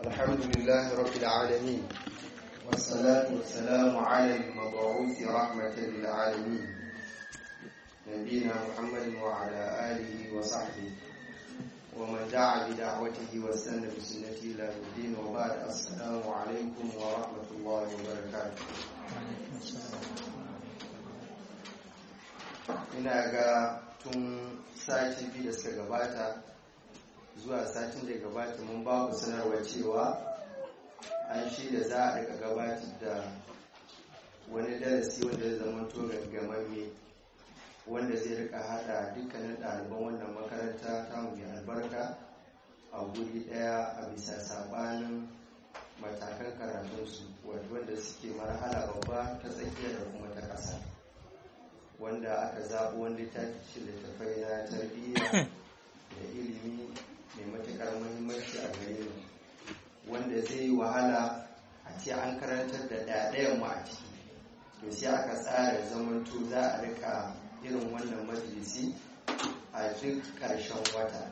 الحمد لله رب العالمين والصلاة والسلام على المبعوث رحمة للعالمين نبينا محمد وعلى آله وصحبه ومن دعا بدعوته واستنى بسنته إلى يوم الدين وبعد السلام عليكم ورحمة الله وبركاته ina ga tun sati biyu da suka gabata zuwa satin da gabata mun ba ku sanarwa cewa an shirya za a daga gabatar da wani darasi wanda zai zama to gaggamamme wanda zai rika hada dukkanin ɗaliban wannan makaranta ta mai albarka a guri ɗaya a bisa sabanin matakan karatunsu wanda suke marhala babba ta tsakiya da kuma ta ƙasa wanda aka zaɓi wani littafi littattafai na tarbiyya da ilimi mai matuƙar muhimmanci a gare mu wanda zai yi wahala a ce an karantar da ɗaɗayan mu a ciki to sai aka tsara zamanto za a rika irin wannan majalisi a duk ƙarshen wata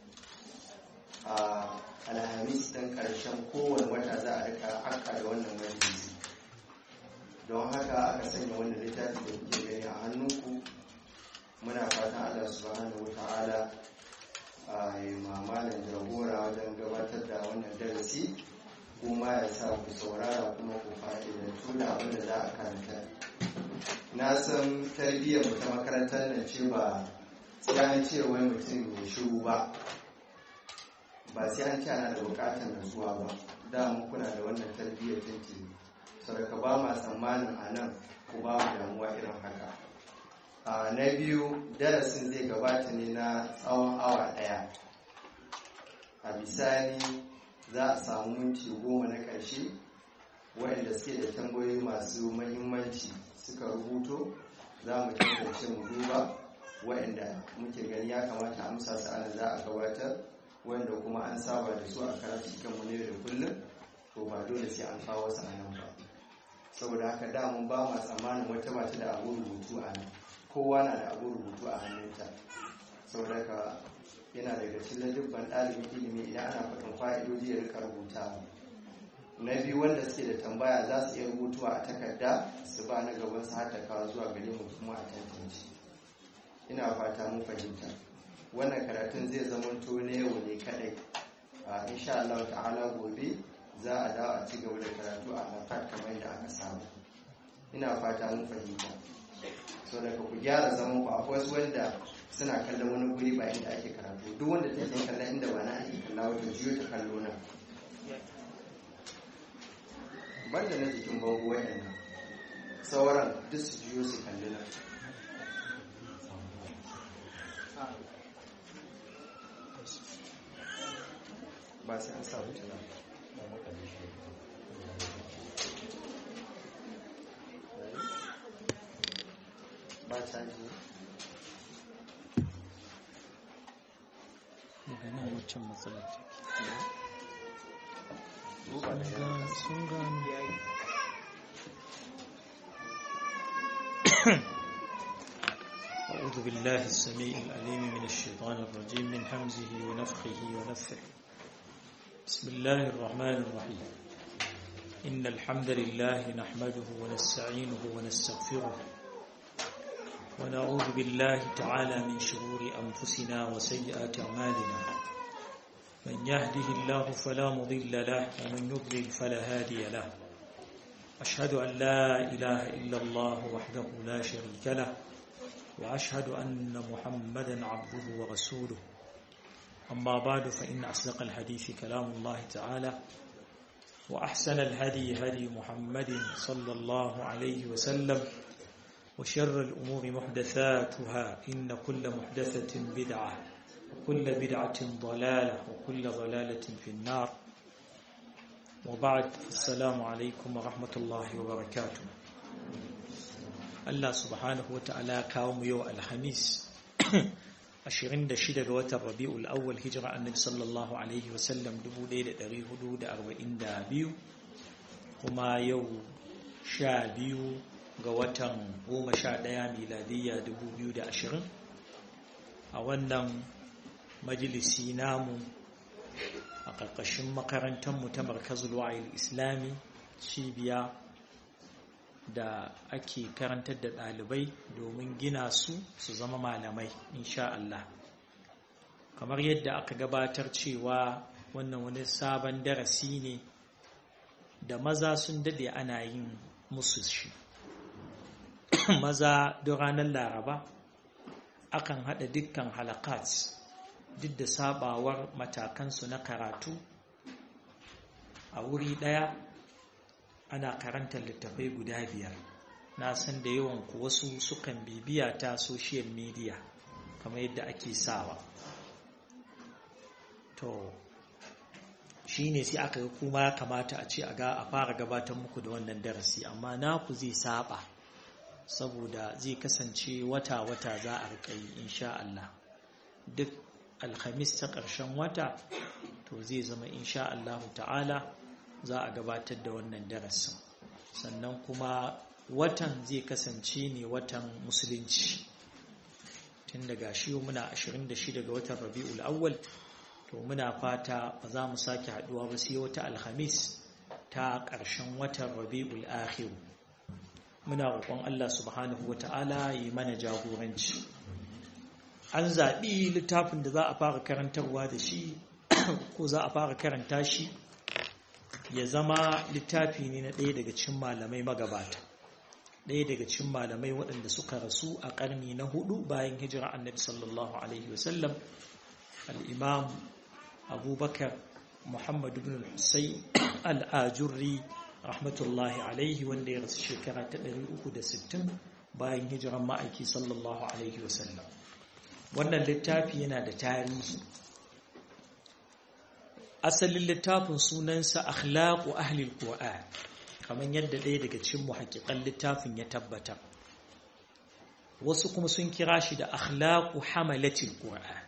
a alhamis ɗin ƙarshen kowane wata za a rika aka da wannan majalisi don haka aka sanya wannan littafi da kuke gani a hannunku muna fatan allah subhanahu wa ta'ala a yi mamalan jagora wajen gabatar da wannan darasi kuma ya sa ku saurara kuma ku fa'idantu da abin da za a karanta na san tarbiyyar mu ta makarantar nan ce ba sai an ce wai mutum ya shiru ba ba sai an ce ana da bukatar nasuwa ba da mu kuna da wannan tarbiyyar tuntuni saboda ba ma tsammanin a nan ku ba mu damuwa irin haka a na biyu darasin zai gabata ne na tsawon awa daya a bisani za a samu minti goma na ƙarshe waɗanda suke da tambayoyi masu mahimmanci suka rubuto za mu tantance mu duba waɗanda muke gani ya kamata amsa su ana za a gabatar wanda kuma an saba da su a karatu kanmu ne da kullum to ba dole sai an kawo su a nan ba saboda haka damun ba ma tsammanin wata mata da abu rubutu a nan kowa na da abu rubutu a hannunta saboda haka yana daga cikin dubban ɗalibin ilimi idan ana faɗin fa'idoji ya rika rubuta na biyu wanda suke da tambaya za su iya rubutuwa a takarda su ba na gaban su har kawo zuwa gare mu kuma a tantance ina fata mun fahimta wannan karatun zai zamanto na yau ne kadai a insha Allah ta'ala gobe za a dawo a ci gaba da karatu a lafat kamar yadda aka samu ina fata mun fahimta so daga ku gyara zaman ku akwai wasu wanda suna kallon wani guri ba inda ake karatu duk wanda take kallon inda ba na ake kalla wata jiyo ta kallo na banda na jikin bango wayannan sauran duk su jiyo su kalli na ba sai an sa wuta ba ba caji daga nan waccan matsalar duba da yana sun gano أعوذ بالله السميع العليم من الشيطان الرجيم من همزه ونفخه ونفثه بسم الله الرحمن الرحيم إن الحمد لله نحمده ونستعينه ونستغفره ونعوذ بالله تعالى من شرور أنفسنا وسيئات أعمالنا من يهده الله فلا مضل له ومن يضلل فلا هادي له أشهد أن لا إله إلا الله وحده لا شريك له وأشهد أن محمدا عبده ورسوله أما بعد فإن أصدق الحديث كلام الله تعالى وأحسن الهدي هدي محمد صلى الله عليه وسلم وشر الأمور محدثاتها إن كل محدثة بدعة وكل بدعة ضلالة وكل ضلالة في النار وبعد السلام عليكم ورحمة الله وبركاته Allah subhanahu wa ta'ala kawo mu yau alhamis 26 ga watan rabi'ul awwal hijira annabi sallallahu alaihi wasallam 1442 kuma yau 12 ga watan 11 miladiyya 2020 a wannan majalisi namu a ƙarƙashin makarantarmu ta markazul wa'il islami cibiya da ake karantar da ɗalibai domin gina su su zama malamai insha Allah kamar yadda aka gabatar cewa wannan wani sabon darasi ne da maza sun dade ana yin musu shi maza don ranar laraba akan haɗa dukkan halakat duk da sabawar matakansu na karatu a wuri ɗaya ana karantar littafai guda biyar na san da yawan ku wasu sukan bibiya ta social media kamar yadda ake sawa to shi ne sai aka yi kuma ya kamata a ce a fara gabatar muku da wannan darasi amma naku zai saba saboda zai kasance wata-wata za a rikai insha Allah duk alhamis ta ƙarshen wata to zai zama insha Allah ta'ala za a gabatar da wannan darasin sannan kuma watan zai kasance ne watan musulunci tun daga shi muna 26 ga watan rabi'ul awwal to muna fata ba za mu sake haduwa ba sai wata alhamis ta ƙarshen watan rabi'ul akhir muna roƙon Allah subhanahu wata'ala yi mana jagoranci an zaɓi littafin da za a fara karantarwa da shi ko za a fara karanta shi ya zama littafi ne na ɗaya daga cikin malamai magabata ɗaya daga cikin malamai waɗanda suka rasu a ƙarni na hudu bayan hijira annabi sallallahu alaihi wasallam al'imam abubakar muhammad ibn al-husayn al'ajurri rahmatullahi alaihi wanda ya rasu shekara ta 360 bayan hijiran ma'aiki sallallahu alaihi wasallam wannan littafi yana da tarihi asalin littafin sunansa akhlaqu ahli al-qur'an kamar yadda ɗaya daga cikin muhaqqiqan littafin ya tabbata wasu kuma sun kira shi da akhlaqu hamalati al-qur'an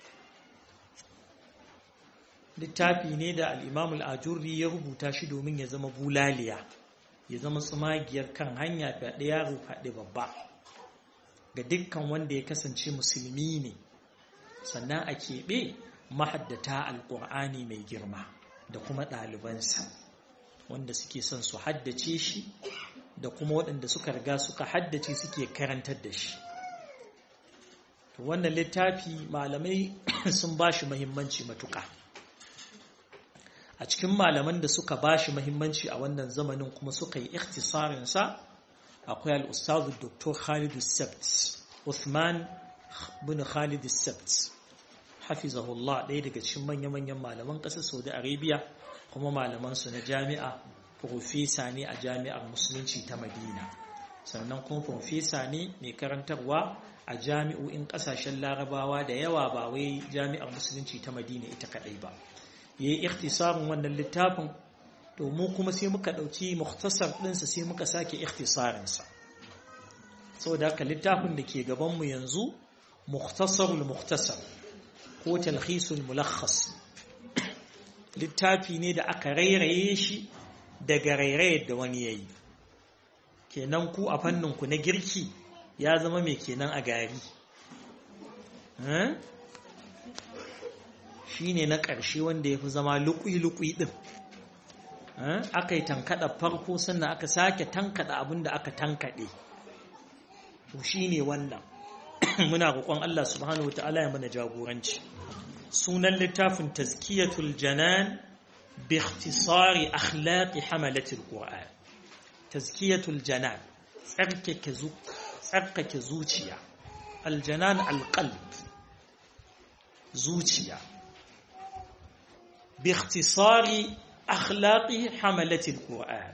littafi ne da al-imam al-ajurri ya rubuta shi domin ya zama bulaliya ya zama tsumagiyar kan hanya da yaro faɗi babba ga dukkan wanda ya kasance musulmi ne sannan a keɓe mahaddata alƙur'ani mai girma da kuma ɗalibansa wanda suke son su haddace shi da kuma waɗanda suka riga suka haddace suke karantar da shi wannan littafi malamai sun ba shi mahimmanci matuƙa a cikin malaman da suka ba shi mahimmanci a wannan zamanin kuma suka yi ikhtisarinsa akwai al'ustazu dr khalidu sept Uthman bin Khalid sept hafizahullah ɗaya daga cikin manya-manyan malaman ƙasar saudi arabia kuma malamansu na jami'a profesa ne a jami'ar musulunci ta madina sannan kuma profesa ne mai karantarwa a jami'o'in ƙasashen larabawa da yawa ba wai jami'ar musulunci ta madina ita kaɗai ba ya yi ikhtisarin wannan littafin domin kuma sai muka ɗauki muktasar ɗinsa sai muka sake ikhtisarinsa saboda haka littafin da ke gabanmu yanzu muktasarul muktasar ko talhisul mulakhas littafi ne da aka rairaye shi daga rairayar da wani yayi kenan ku a fanninku na girki ya zama mai kenan a gari shi ne na ƙarshe wanda ya fi zama lukui-lukui ɗin aka yi tankaɗa farko sannan aka sake tankaɗa abin da aka tankaɗe to shi ne wannan muna roƙon Allah subhanahu wa ta'ala ya mana jagoranci sunan littafin tazkiyatul janan bi ikhtisari akhlaqi hamalatil qur'an tazkiyatul janan tsarkake tsarkake zuciya aljanan alqalb zuciya bi ikhtisari akhlaqi hamalatil qur'an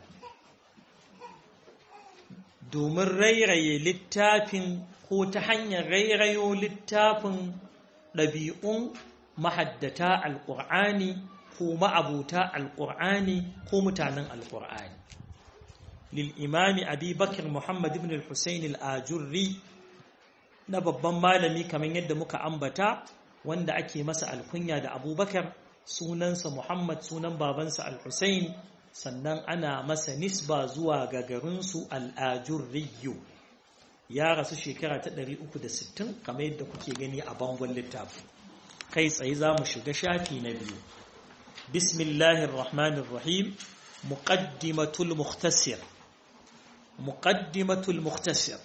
domin rairaye littafin ko ta hanyar rairayo littafin ɗabi'un mahaddata alƙur'ani ko ma'abuta alƙur'ani ko mutanen alƙur'ani lil'imami abi bakir muhammad ibn al-husayn al-ajurri na babban malami kamar yadda muka ambata wanda ake masa alkunya da abubakar sunansa muhammad sunan babansa al-husayn sannan ana masa nisba zuwa ga garinsu al'ajurriyu ya rasu shekara ta 360 kamar yadda kuke gani a bangon littafi kai tsaye za mu shiga shafi na biyu bismillahir rahmanir rahim muqaddimatul mukhtasir muqaddimatul mukhtasir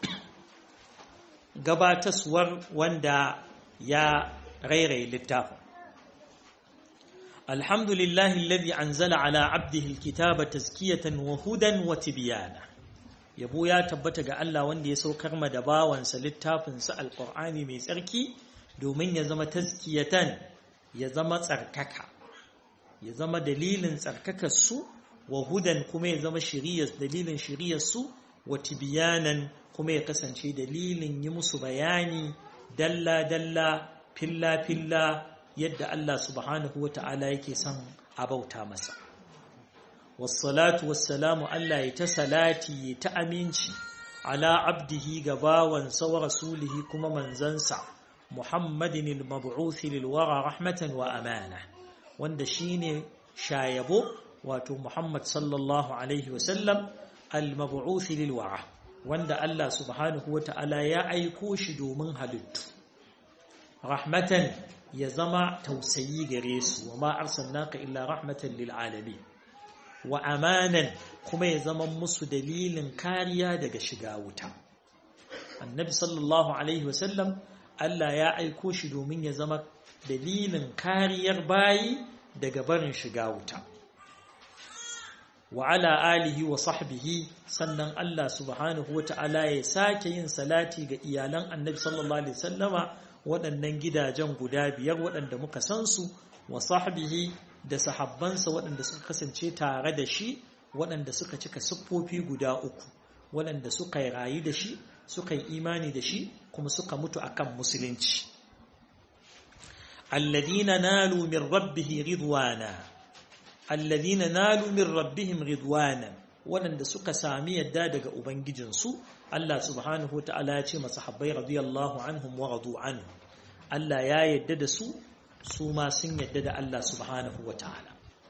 gabataswar wanda ya rairaye littafin alhamdulillahi alladhi anzala ala abdihi alkitaba tazkiyatan wa hudan wa tibyana yabo ya tabbata ga Allah wanda ya saukar ma da bawansa littafin sa alqur'ani mai tsarki domin ya zama tazkiyatan ya zama tsarkaka ya zama dalilin tsarkakar su wa hudan kuma ya zama shiriyar dalilin shiriyar su wa tibyanan kuma ya kasance dalilin yi musu bayani dalla dalla filla filla yadda Allah subhanahu wa ta'ala yake son a bauta masa wassalatu wassalamu Allah ya ta salati ya ta aminci ala abdihi ga bawansa wa rasulihi kuma manzansa muhammadin al-mab'uthi lil wara rahmatan wa amana wanda shine shayabo wato muhammad sallallahu alaihi wa sallam al-mab'uthi lil wara wanda Allah subhanahu wa ta'ala ya aiko shi domin halittu rahmatan ya zama tausayi gare su wa ma arsalnaka illa rahmatan lil alamin wa amanan kuma ya zama musu dalilin kariya daga shiga wuta annabi sallallahu alaihi wasallam Allah ya aiko shi domin ya zama dalilin kariyar bayi daga barin shiga wuta wa ala alihi wa sahbihi sannan Allah subhanahu wata'ala ya sake yin salati ga iyalan annabi sallallahu alaihi wasallama waɗannan gidajen guda biyar waɗanda muka san su wa sahbihi da sahabbansa waɗanda suka kasance tare da shi waɗanda suka cika siffofi guda uku waɗanda suka yi rayu da shi suka yi imani da shi kuma suka mutu akan musulunci alladina nalu min rabbihi ridwana alladina nalu min rabbihim ridwana waɗanda suka sami yadda daga ubangijinsu Allah subhanahu wa ta'ala ya ce masahabbai radiyallahu anhum wa radu anhu Allah ya yadda da su su ma sun yadda da Allah subhanahu wa ta'ala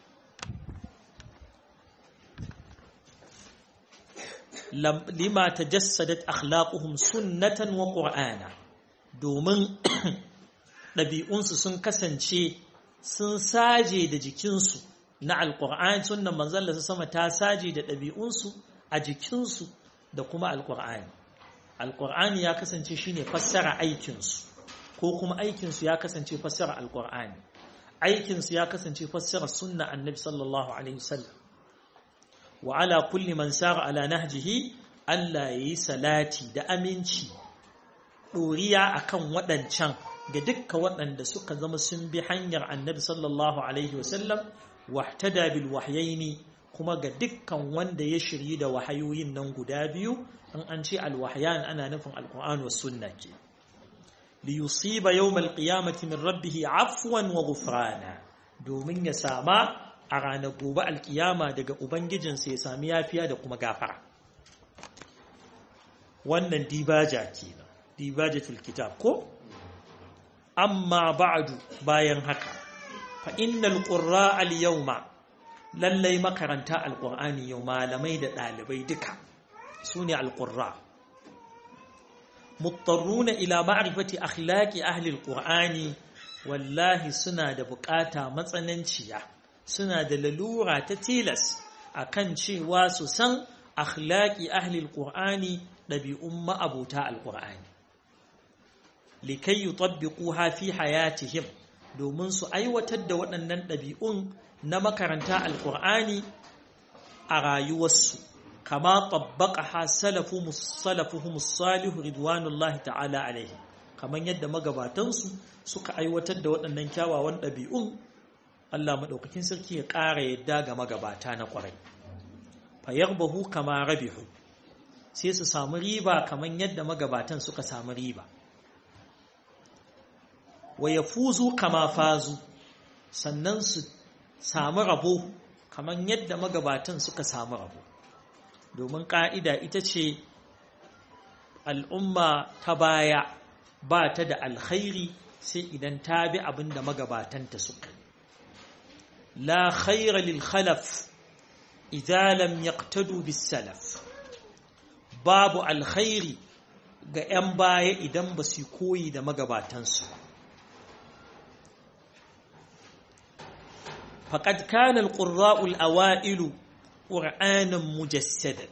lima tajassadat akhlaquhum sunnatan wa qur'ana domin ɗabi'unsu sun kasance sun saje da jikinsu na alƙur'ani sunnan manzon Allah sama ta saje da ɗabi'unsu a jikinsu da kuma alƙur'ani alƙur'ani ya kasance shine fassara aikinsu ko kuma aikinsu ya kasance fassara alƙur'ani aikinsu ya kasance fassara sunna annabi sallallahu alaihi wasallam wa ala kulli man sara ala nahjihi Allah yayi salati da aminci ɗoriya akan waɗancan ga dukkan waɗanda suka zama sun bi hanyar annabi sallallahu alaihi wasallam wahtada bil wahyaini kuma ga dukkan wanda ya shiryi da wahayoyin nan guda biyu in an ce alwahyan ana nufin alquran was sunna ke li yusiba yawm alqiyamati min rabbih afwan wa ghufrana domin ya sama a ranar gobe alkiyama daga ubangijinsa ya sami yafiya da kuma gafara wannan dibaja kenan dibajatul kitab ko amma ba'du bayan haka fa innal qurra al yawma lallai makaranta alqur'ani yau malamai da dalibai duka sune alqurra muttarruna ila ma'rifati akhlaqi ahli alqur'ani wallahi suna da bukata matsananciya suna da lalura ta tilas akan cewa su san akhlaqi ahli alqur'ani dabi'un ma'abuta alqur'ani likai yutabbiquha fi hayatihim domin su aiwatar da waɗannan ɗabi'un na makaranta alƙur'ani a rayuwarsu kama tabbaqaha salafuhum salafuhum salihu ridwanullahi ta'ala alaihi kamar yadda magabatansu suka aiwatar da waɗannan kyawawan ɗabi'un Allah madaukakin sarki ya ƙara yadda ga magabata na ƙwarai fayarbahu kama rabihu sai su samu riba kamar yadda magabatan suka samu riba wa ya fuzu kama fazu sannan su samu rabo kamar yadda magabatan suka samu rabo domin ƙa'ida ita ce al'umma ta baya ba ta da alkhairi sai idan ta bi abin da magabatanta suka la khaira lil khalaf idza lam yaqtadu bis salaf babu alkhairi ga 'yan baya idan ba su koyi da magabatansu ba faqad kana al-qurra'u al-awailu qur'anan mujassadan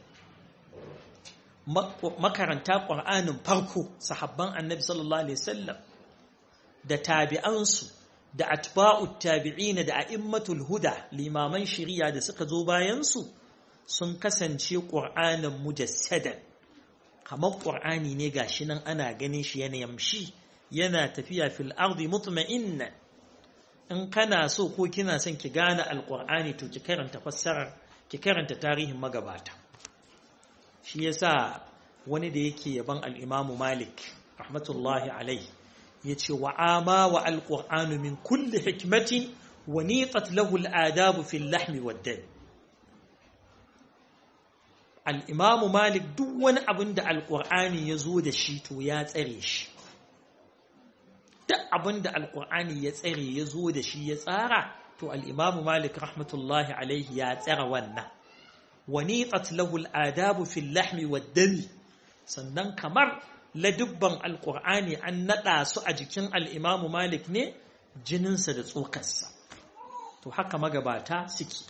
makaranta qur'anin farko sahabban annabi sallallahu alaihi wasallam da tabi'ansu da atba'ut tabi'ina da a'immatul huda limaman shari'a da suka zo bayan su sun kasance qur'anan mujassadan kamar qur'ani ne gashi nan ana ganin shi yana yamshi yana tafiya fil ardi mutma'inna in kana so ko kina son ki gane alqur'ani to ki karanta fassarar ki karanta tarihin magabata shi yasa wani da yake yaban al-Imam Malik rahmatullahi alaihi yace wa ama wa al-Qur'anu min kulli hikmatin wa niqat lahu al-adab fi al-lahm wad-dam al-Imam Malik duk wani abin da al-Qur'ani yazo da shi to ya tsare shi duk abin da al-Qur'ani ya tsare yazo da shi ya tsara to al-Imam Malik rahmatullahi alaihi ya tsara wannan ونيطت له الآداب في اللحم والدم sannan kamar ladubban alkur'ani an naɗa su a jikin al'imamu malik ne jininsa da tsokarsa to haka magabata suke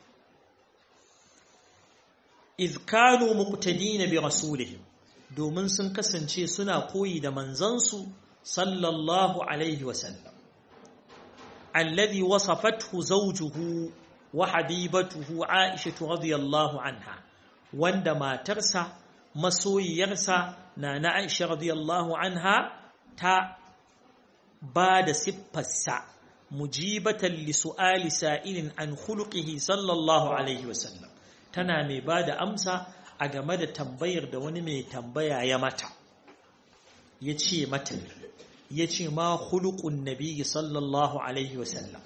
izkanu muqtadina bi rasulihim domin sun kasance suna koyi da manzansu sallallahu alaihi wasallam alladhi wasafathu zawjuhu wa habibatuhu Aisha radiyallahu anha wanda matarsa masoyiyarsa na na Aisha radiyallahu anha ta ba da siffarsa mujibatan li su'ali sa'ilin an khuluqihi sallallahu alaihi wasallam tana mai ba da amsa a game da tambayar da wani mai tambaya ya mata ya ce mata ya ce ma khuluqun nabi sallallahu alaihi wasallam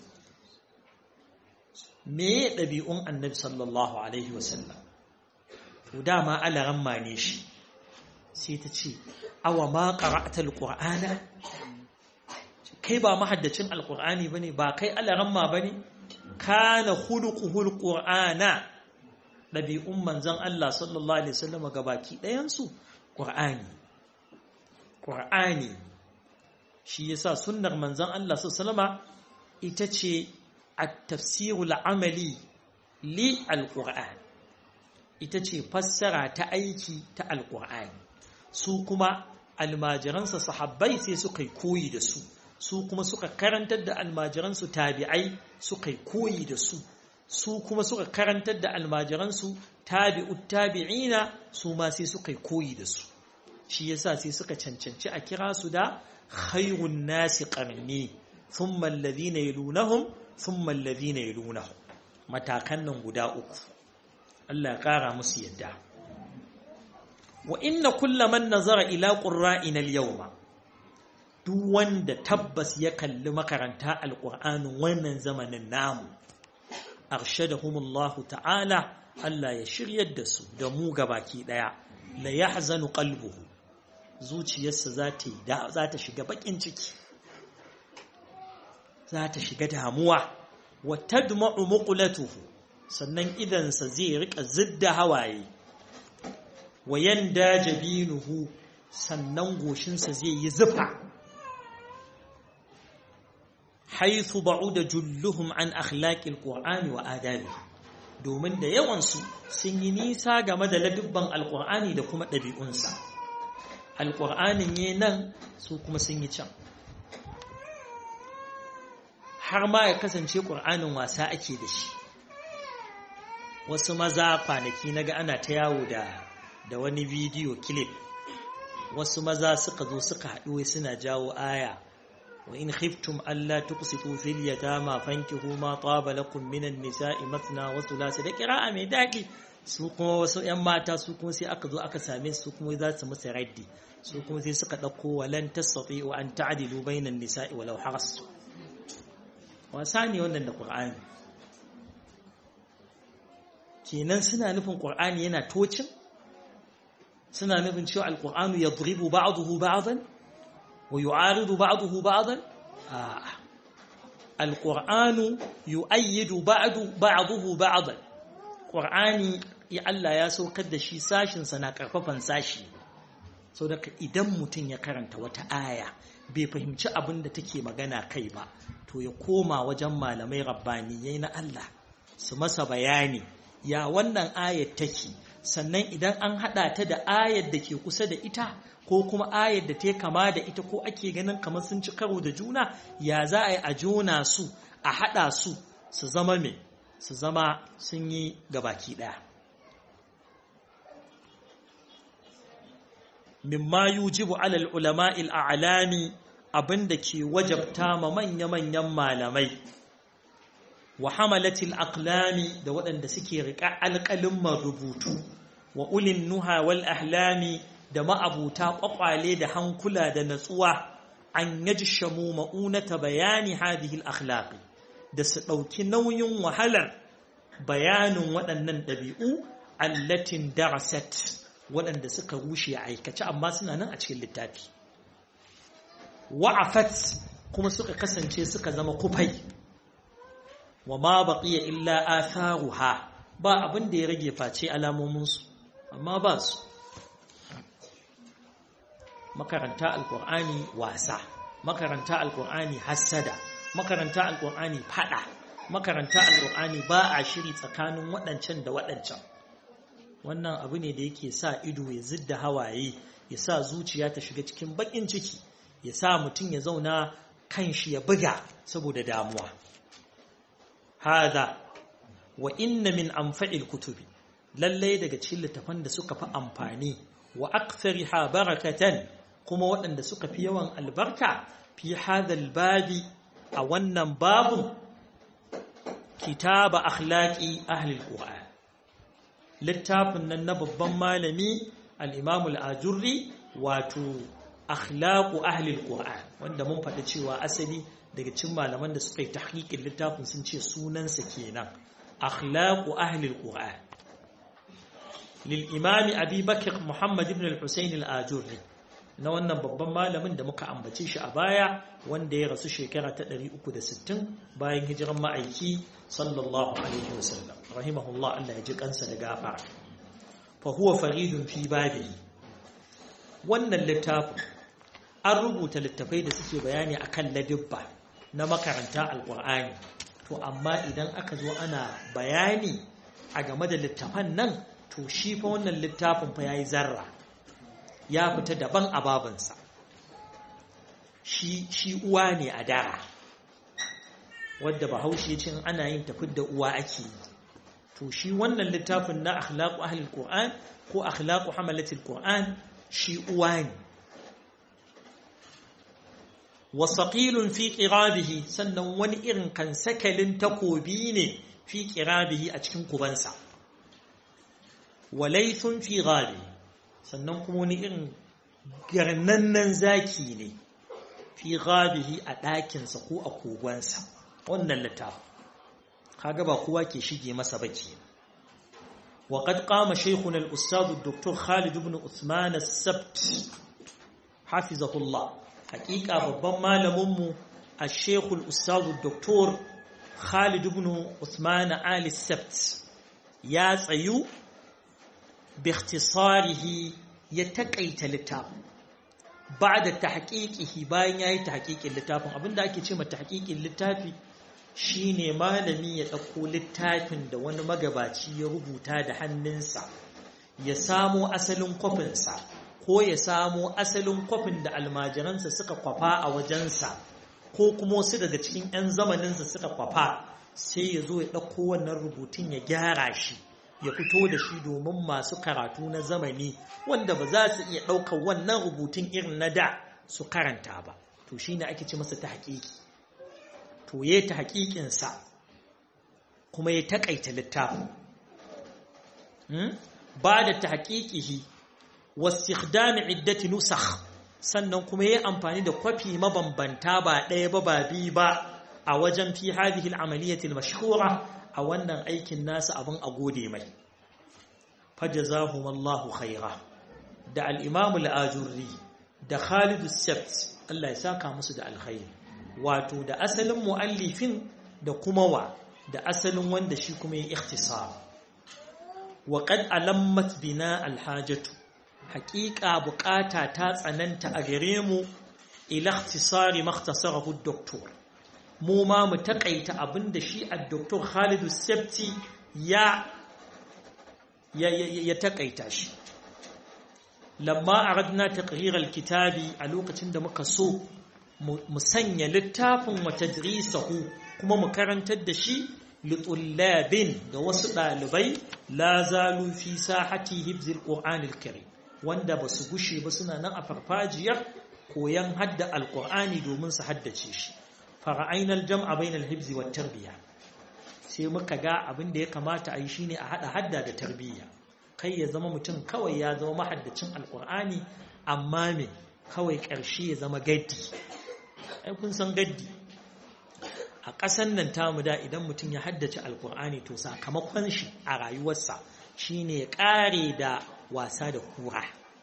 me ɗabi'un annabi sallallahu Alaihi wasallam to dama alaran mane shi sai ta ce awa ma ƙara'atar alƙur'ana kai ba mahaddacin alƙur'ani ba ne ba kai alaran ma ba ne kana hulukuhul ƙur'ana ɗabi'un manzan Allah sallallahu Alaihi wasallam ga baki ɗayansu ƙur'ani ƙur'ani shi yasa sunnar manzan Allah sallallahu ita ce التفسير العملي للقرآن ita ce fassara ta aiki ta alƙur'ani su kuma almajiransa sahabbai sai suka yi koyi da su su kuma suka karantar da almajiransu tabi'ai suka yi koyi da su su kuma suka karantar da almajiransu tabi'ut tabi'ina su ma sai suka yi koyi da su shi yasa sai suka cancanci a kira su da khairun nasi qarni thumma alladhina yalunahum thumma alladhina yalunahum matakan nan guda uku Allah ya kara musu yadda wa inna kullaman nazara ila qurra'ina al-yawma duk wanda tabbas ya kalli makaranta alqur'anin wannan zamanin namu arshadahumullahu ta'ala Allah ya shiryar da su da mu gabaki daya la yahzanu qalbuhu zuciyarsa za ta za ta shiga bakin ciki za ta shiga damuwa wa tadma'u muqlatuhu sannan idansa zai rika zidda hawaye wa yanda jabinuhu sannan goshinsa zai yi zufa haythu ba'uda julluhum an akhlaqil qur'ani wa adabi domin da yawansu sun yi nisa game da ladubban alqur'ani da kuma ɗabi'unsa alqur'anin ne nan su kuma sun yi can har ma ya kasance ƙur'anin wasa ake da shi wasu maza kwanaki na ga ana ta yawo da da wani bidiyo clip wasu maza suka zo suka haɗu suna jawo aya wa in khiftum alla tuqsitu fil yatama fankihu ma taba lakum minan nisa'i mathna wa thulatha da qira'a mai daɗi su kuma wasu ƴan mata su kuma sai aka zo aka same su kuma za su musu raddi su kuma sai suka ɗauko walan tastati'u an ta'dilu bainan nisa'i walau harastu wasa ne wannan da ƙur'ani kenan suna nufin ƙur'ani yana tocin suna nufin cewa alƙur'anu ya buribu ba'aduhu ba'adan wa yu'aridu ba'aduhu ba'adan alƙur'anu yu'ayyidu ba'aduhu ba'adan ƙur'ani ya Allah ya saukar da shi sashinsa na ƙarfafan sashi sau da idan mutum ya karanta wata aya bai fahimci abin da take magana kai ba to ya koma wajen malamai rabbaniyai na Allah su masa bayani ya wannan ayat take sannan idan an hada ta da ayat da ke kusa da ita ko kuma ayat da ta kama da ita ko ake ganin kamar sun ci karo da juna ya za a yi a jona su a hada su su zama me su zama sun yi gabaki daya mimma yujibu alal ulama'il a'lami abinda ke wajabta ma manya-manyan malamai wa hamalatil aqlami da waɗanda suke riƙa alƙalin rubutu wa ulin nuha wal ahlami da ma'abuta ƙwaƙwale da hankula da natsuwa an yajshamu ma'unata bayani hadhihi al-akhlaqi da su ɗauki nauyin wahalar bayanin waɗannan ɗabi'u allatin darasat waɗanda suka rushe a aikace amma suna nan a cikin littafi wa'afat kuma suka kasance suka zama kufai wa ma baqiya illa atharuha ba abin da ya rage face alamominsu amma ba su makaranta alkur'ani wasa makaranta alkur'ani hassada makaranta alkur'ani fada makaranta alkur'ani ba a shiri tsakanin waɗancan da waɗancan wannan abu ne da yake sa ido ya zidda hawaye ya sa zuciya ta shiga cikin baƙin ciki ya sa mutum ya zauna kan shi ya buga saboda damuwa hada wa inna min anfa'il kutubi lallai daga cikin littafan da suka fi amfani wa akthariha barakatan kuma waɗanda suka fi yawan albarka fi hadal babi a wannan babun kitaba akhlaqi ahli alquran littafin nan na babban malami al-imam al-ajurri wato akhlaqu ahli alquran wanda mun faɗi cewa asali daga cikin malaman da suka yi tahqiqin littafin sun ce sunansa kenan akhlaqu ahli alquran lil imam abi bakr muhammad ibn al-husayn al-ajurri na wannan babban malamin da muka ambace shi a baya wanda ya rasu shekara ta 360 bayan hijiran ma'aiki sallallahu alaihi wasallam rahimahullah Allah ya ji kansa da gafara fa huwa faridun fi babihi wannan littafin an rubuta littafai da suke bayani akan ladibba na makaranta alqur'ani to amma idan aka zo ana bayani a game da littafan nan to shi fa wannan littafin fa yayi zarra ya fita daban a babansa shi shi uwa ne a dara wadda bahaushe cin ana yin tafid da uwa ake yi to shi wannan littafin na akhlaqu ahli alquran ko akhlaqu hamalati alquran shi uwa ne wa saqilun fi qirabihi sannan wani irin kan sakalin takobi ne fi qirabihi a cikin kubansa wa laythun fi ghali sannan kuma wani irin garnannen zaki ne fi ghabihi a ɗakinsa ko a kogonsa wannan littafin kaga ba kowa ke shige masa baki وقد قام شيخنا الأستاذ الدكتور خالد بن عثمان السبت حفظه الله حقيقة ربما لمم الشيخ الأستاذ الدكتور خالد بن عثمان آل السبت يا سيو باختصاره يتقيت لتاب بعد تحقيقه باين ياي تحقيق اللتاب abin da ake ce ma tahqiqin littafi shine malami ya ɗauko littafin da wani magabaci ya rubuta da hannunsa ya samo asalin kwafinsa ko ya samo asalin kwafin da almajiransa suka kwafa a wajensa ko kuma wasu daga cikin 'yan zamaninsa suka kwafa sai ya zo ya ɗauko wannan rubutun ya gyara shi ya fito da shi domin masu karatu na zamani wanda ba za su iya ɗaukar wannan rubutun irin na da su karanta ba to shi ne ake ce masa ta haƙiƙi to ya ta haƙiƙinsa kuma ya taƙaita littafin ba da ta haƙiƙihi wasu iddati nusakh sannan kuma ya amfani da kwafi mabambanta ba ɗaya ba ba biyu ba a wajen fi hadhihi al-amaliyati al-mashhura a wannan aikin nasa abin a gode mai fajazahum Allahu khaira da al-imam al-ajurri da Khalid as-Sabt Allah ya saka musu da alkhairi wato da asalin muallifin da kuma wa da asalin wanda shi kuma ya ikhtisar wa qad alammat bina al-hajatu haqiqa bukata ta tsananta a gare mu ila ikhtisari makhtasarahu doktor mu ma mu takaita abinda shi ad-doktor Khalid Sabti ya ya ya takaita shi lamma aradna taqrir al-kitabi a lokacin da muka so mu sanya littafin wa tadrisahu kuma mu karantar da shi litullabin ga wasu ɗalibai la zalu fi sahati hibzil qur'anil karim wanda ba su gushe ba suna nan a farfajiyar koyan hadda alqur'ani domin su haddace shi fara'aina aljam'a bainal hibzi wat tarbiya sai muka ga abin da ya kamata a yi shine a hada hadda da tarbiyya kai ya zama mutum kawai ya zama mahaddacin alqur'ani amma me kawai ƙarshe ya zama gaddi ai kun san gaddi a ƙasan nan tamu da idan mutum ya haddace alkur'ani to sakamakon shi a rayuwarsa shine ya ƙare da wasa da kura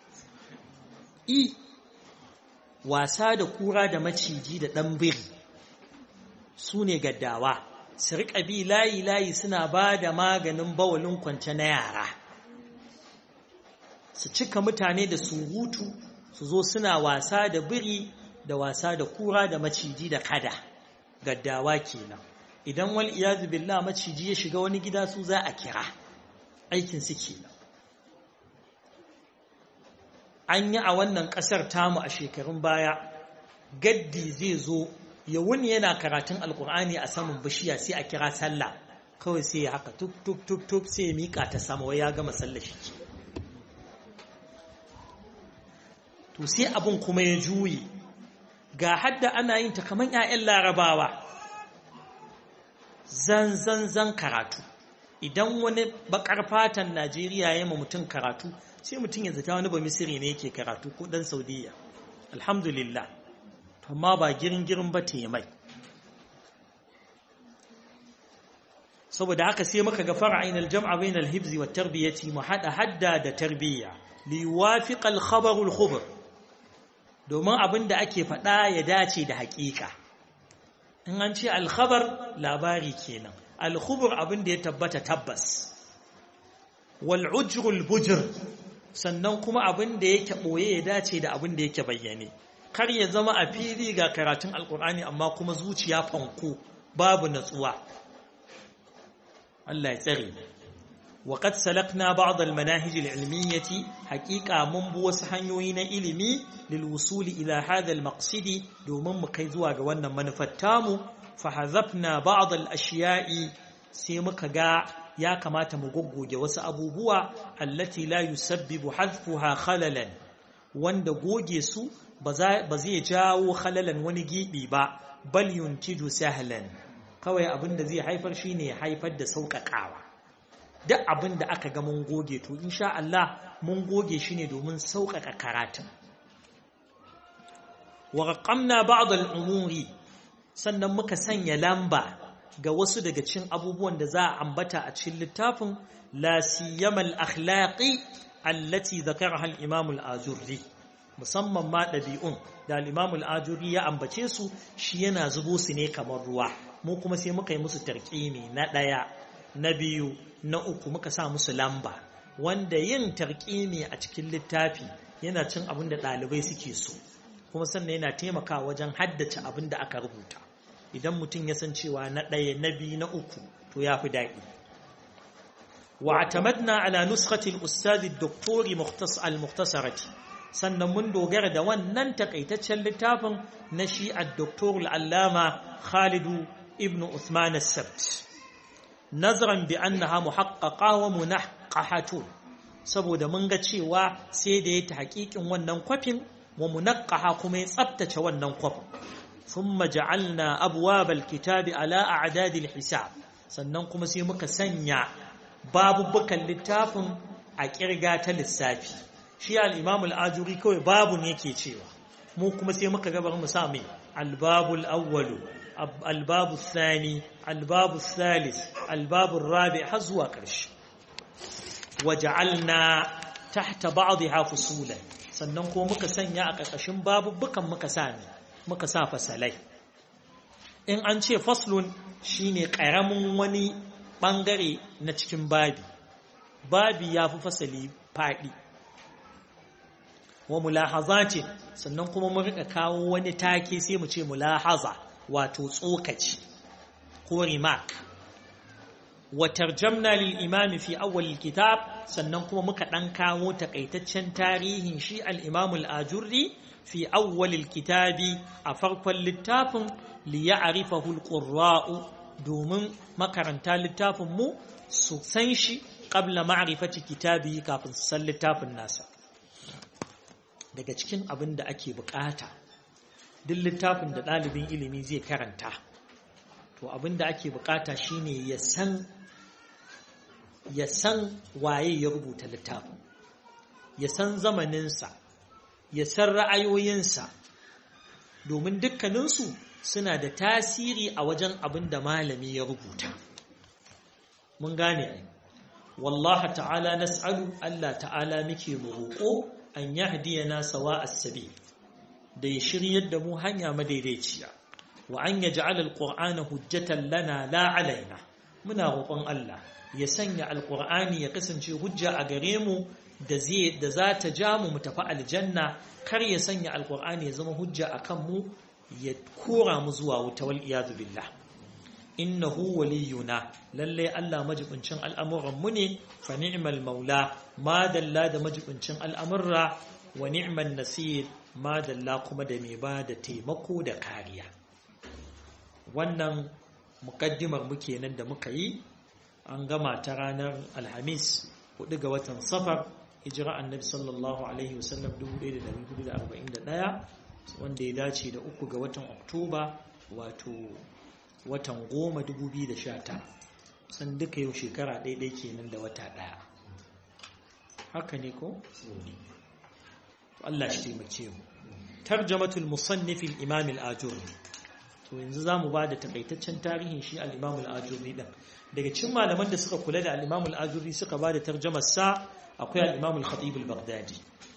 i wasa da kura da maciji da ɗan biri su ne gaddawa su riƙa bi layi-layi suna ba da maganin bawalin kwance na yara su cika mutane da surutu su zo suna wasa da biri da wasa da kura da maciji da kada gaddawa kenan idan wal iyazu billah maciji ya shiga wani gida su za a kira aikin su kenan an yi a wannan kasar tamu a shekarun baya gaddi zai zo ya wuni yana karatun alkur'ani a saman bishiya sai a kira sallah kawai sai ya haka tuk tuk tuk tuk sai ya mika ta sama wai ya gama sallah shi ke to sai abin kuma ya juye ga hadda ana yin ta kamar 'ya'yan larabawa zan zan zan karatu idan wani bakar fatan najeriya ya ma mutum karatu sai mutum ya zata wani ba misiri ne yake karatu ko dan saudiya alhamdulillah amma ba girin girin ba te mai saboda haka sai muka ga fara'in aljam'a bain alhibzi wa tarbiyati mu hada hadda da tarbiyya li yuwafiq alkhabar alkhubr domin abin da ake faɗa ya dace da haƙiƙa in an ce alkhabar labari kenan alkhubur abin da ya tabbata tabbas wal ujrul bujr sannan kuma abin da yake ɓoye ya dace da abin da yake bayyane kar ya zama a fili ga karatun alkur'ani amma kuma zuciya fanko babu natsuwa Allah ya tsare وقد سلكنا بعض المناهج العلمية حقيقة من بوس حنيوين إلمي للوصول إلى هذا المقصد دومن مكيزوا جوانا منفتامو فحذفنا بعض الأشياء سيمك جاء يا كما تمغوغو جوس أبو بوا التي لا يسبب حذفها خللا wanda goge su ba zai jawo khalalan wani gibi ba bal yuntiju sahlan kawai abin da zai haifar shine haifar da sauƙaƙawa duk abin da aka ga mun goge to insha Allah mun goge shi ne domin sauƙaƙa karatun wa raqamna ba'd al-umuri sannan muka sanya lamba ga wasu daga cikin abubuwan da za a ambata a cikin littafin la siyama al-akhlaqi allati dhakaraha al-imam al-ajurri musamman ma ɗabi'un da al-imam al-ajurri ya ambace su shi yana zubo su ne kamar ruwa mu kuma sai muka yi musu tarqimi na ɗaya na biyu na uku muka sa musu lamba wanda yin tarƙimi a cikin littafi yana cin abin da ɗalibai suke so kuma sannan yana taimakawa wajen haddace abin da aka rubuta idan mutum ya san cewa na ɗaya na biyu na uku to ya fi daɗi wa atamadna ala nuskhati al-ustad ad-doktori al-mukhtasarati sannan mun dogara da wannan takaitaccen littafin na shi ad-doktor al-allama Khalidu ibn Uthman as-Sabt nazaran bi annaha muhaqqaqa wa munaqqahatun saboda mun ga cewa sai da ya ta haƙiƙin wannan kwafin wa munaqqaha kuma ya tsaftace wannan kwafin thumma ja'alna abwab alkitabi ala a'dad alhisab sannan kuma sai muka sanya babubukan littafin a kirga ta lissafi shi al-imam al-ajuri kawai babun yake cewa mu kuma sai muka ga bari mu sa mai albabul awwalu الباب الثاني الباب الثالث الباب الرابع حزوا قرش وجعلنا تحت بعضها فصولا sannan ko muka sanya a ƙarƙashin babubukan muka sami muka sa fasalai in an ce faslun shine ƙaramin wani ɓangare na cikin babi babi ya fi fasali faɗi wa mulahazati sannan kuma mu rika kawo wani take sai mu ce mulahaza wato tsokaci ko remark wa tarjamna lil imam fi awwal kitab sannan kuma muka dan kawo takaitaccen tarihin shi al imam al ajurri fi awwal kitabi a farkon littafin li ya'rifahu al qurra'u domin makaranta littafin mu su san shi qabla ma'rifati kitabi kafin su san littafin nasa daga cikin abin da ake bukata duk littafin da ɗalibin ilimi zai karanta to abin da ake bukata shine ya san ya san waye ya rubuta littafin ya san zamaninsa ya san ra'ayoyinsa domin dukkaninsu suna da tasiri a wajen abin da malami ya rubuta mun gane ai wallaha ta'ala nas'alu Allah ta'ala muke mu roƙo an yahdiyana sawa as-sabil da ya shiryar da mu hanya madaidaiciya wa an yaj'al al-qur'ana hujjatan lana la alaina muna roƙon Allah ya sanya al-qur'ani ya kasance hujja a gare mu da zai da za ta ja mu mu tafi aljanna kar ya sanya al-qur'ani ya zama hujja akan mu ya kora mu zuwa wuta wal iyad billah innahu waliyuna lalle Allah majibincin al'amuran mu ne fa ni'mal maula ma dalla da majibincin al'amurra wa ni'man nasir ma dalla kuma da mai ba da taimako da kariya wannan mukaddimar muke nan da muka yi an gama ta ranar alhamis 4 ga watan safar hijira annabi sallallahu alaihi wasallam 1441 wanda ya dace da uku ga watan oktoba wato watan goma 2019 san duka yau shekara ɗaiɗai kenan da wata ɗaya haka ne ko? Allah shi taimake mu tarjamatul musannifin imam al-ajuri to yanzu zamu ba da takaitaccen tarihin shi al-imam al-ajuri din daga cikin malaman da suka kula da al-imam al-ajuri suka ba da tarjamar sa akwai al-imam al-khatib al-baghdadi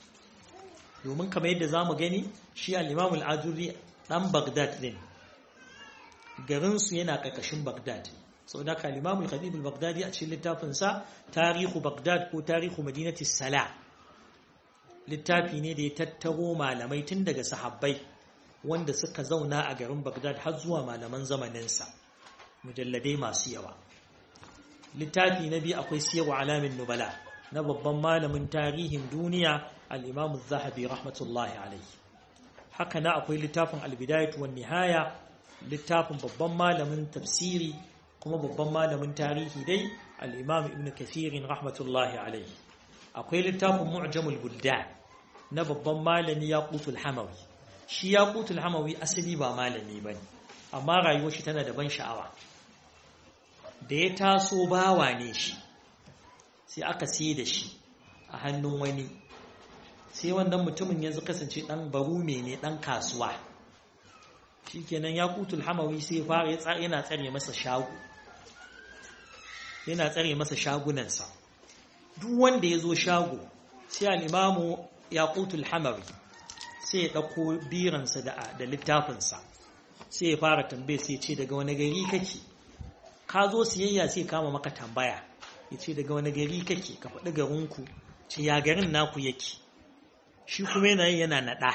domin kamar yadda zamu gani shi al-imam al-ajuri dan baghdad din garin su yana karkashin baghdad saboda ka al-imam al-khatib al-baghdadi a cikin littafin sa tarihu baghdad ko tarihu madinati salah littafi ne da ya tattaro malamai tun daga sahabbai wanda suka zauna a garin Baghdad har zuwa malaman zamaninsa mujalladai masu yawa littafi na biyu akwai siyarwa alamin nubala na babban malamin tarihin duniya al-imam zahabi rahmatullahi alaihi haka na akwai littafin al-bidayatu wan nihaya littafin babban malamin tafsiri kuma babban malamin tarihi dai al-imam ibn kathirin rahmatullahi alaihi akwai littafin mu'jamul buldan na babban malami yaqutul hamawi shi yaqutul hamawi asali ba malami bane amma rayuwar shi tana da ban sha'awa da ya taso bawa ne shi sai aka sai da shi a hannun wani sai wannan mutumin yanzu kasance dan barume ne dan kasuwa shikenan yaqutul hamawi sai fara yana tsare masa shago yana tsare masa shagunansa duk wanda ya zo shago sai al'imamu ya kutul hamari sai ya ɗauko biransa da littafinsa sai ya fara tambaye sai ce daga wani gari kake ka zo siyayya sai kama maka tambaya ya ce daga wani gari kake ka faɗi garinku ce ya garin naku yake shi kuma yana yi yana naɗa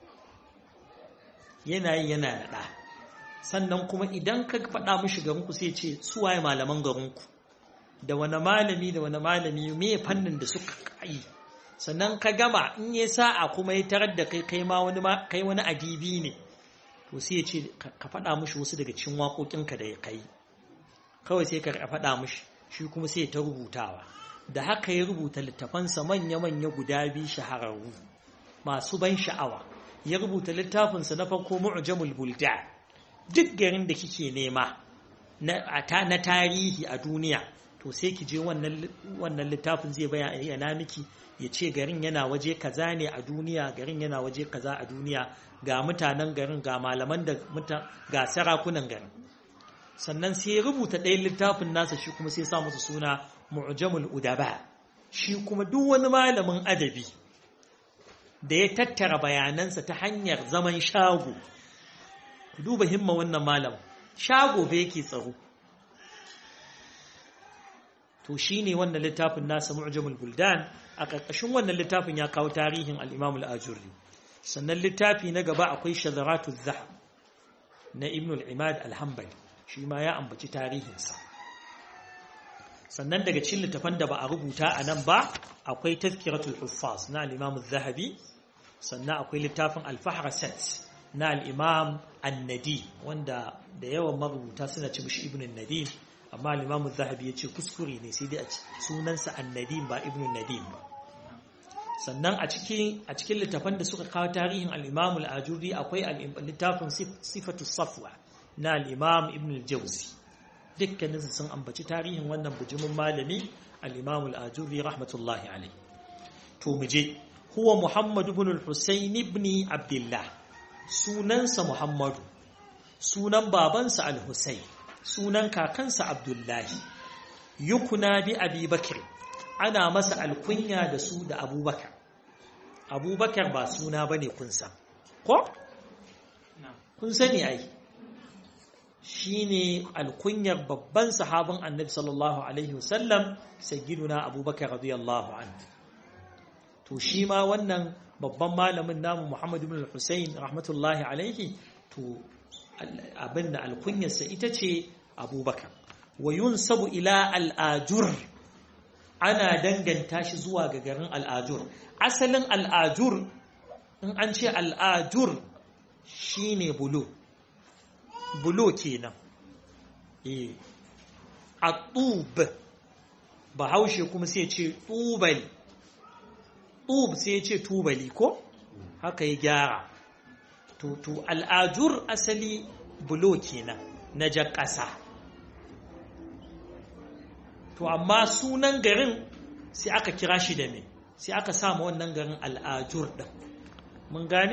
yana yi yana naɗa sannan kuma idan ka faɗa mishi garinku sai ce suwaye malaman garinku da wani malami da wani malami me fannin da suka yi sannan ka gama in ya sa'a kuma ya tarar da kai kai ma wani kai wani adibi ne to sai ya ce ka faɗa mushi wasu daga cikin waƙoƙinka da ya kai kawai sai ka faɗa mushi shi kuma sai ta rubutawa da haka ya rubuta littafansa manya-manya guda biyu shahararru masu ban sha'awa ya rubuta littafinsa na farko mu'jamul bulda duk garin da kike nema na tarihi a duniya to sai ki je wannan littafin zai bayyana miki ya ce garin yana waje kaza ne a duniya garin yana waje kaza a duniya ga mutanen garin ga malaman da ga sarakunan garin sannan sai ya rubuta ɗayan littafin nasa shi kuma sai sa musu suna mu'jamul udaba shi kuma duk wani malamin adabi da ya tattara bayanansa ta hanyar zaman shago duba himma wannan malam shago bai yake tsaro to shine wannan littafin nasa mu'jamul buldan a ƙarƙashin wannan littafin ya kawo tarihin al-imam al-ajurri sannan littafi na gaba akwai shazaratu zahab na ibn al-imad al-hanbali shi ma ya ambaci tarihinsa sannan daga cikin littafan da ba a rubuta a nan ba akwai tazkiratul huffaz na al-imam zahabi sannan akwai littafin al-fahrasat na al-imam an-nadi wanda da yawan marubuta suna ci mishi ibn an-nadim amma al-imam zahabi ya ce kuskure ne sai dai a sunansa an-nadim ba ibn an-nadim ba sannan a cikin a cikin littafan da suka kawo tarihin al-imam al-ajuri akwai littafin sifatu safwa na al-imam ibn al-jawzi dukkanin sun ambaci tarihin wannan bujumin malami al-imam al-ajuri rahmatullahi alayhi to mu je huwa muhammad ibn al-husayn ibn abdullah sunansa muhammadu sunan babansa al-husayn sunan kakansa abdullahi yukuna bi abi bakr ana masa alkunya da su da abubakar abubakar ba suna ba ne kun san ko? kun sani ai shi ne alkunyar babban sahabin annabi sallallahu alaihi wasallam sayyiduna abubakar radiyallahu an to shi ma wannan babban malamin namu muhammadu bin hussein rahmatullahi alaihi to abinda alkunyarsa ita ce abubakar wa yunsabu ila al'ajur ana danganta shi zuwa ga garin al'ajur asalin al'ajur in an ce al'ajur shi ne bulo bulo kenan e a tub ba haushe kuma sai ce tubali tub sai ce tubali ko haka ya gyara to al'ajur asali bulo kenan na jan ƙasa to amma sunan garin sai aka kira shi da me sai aka samu wannan garin al'ajur ɗin mun gane?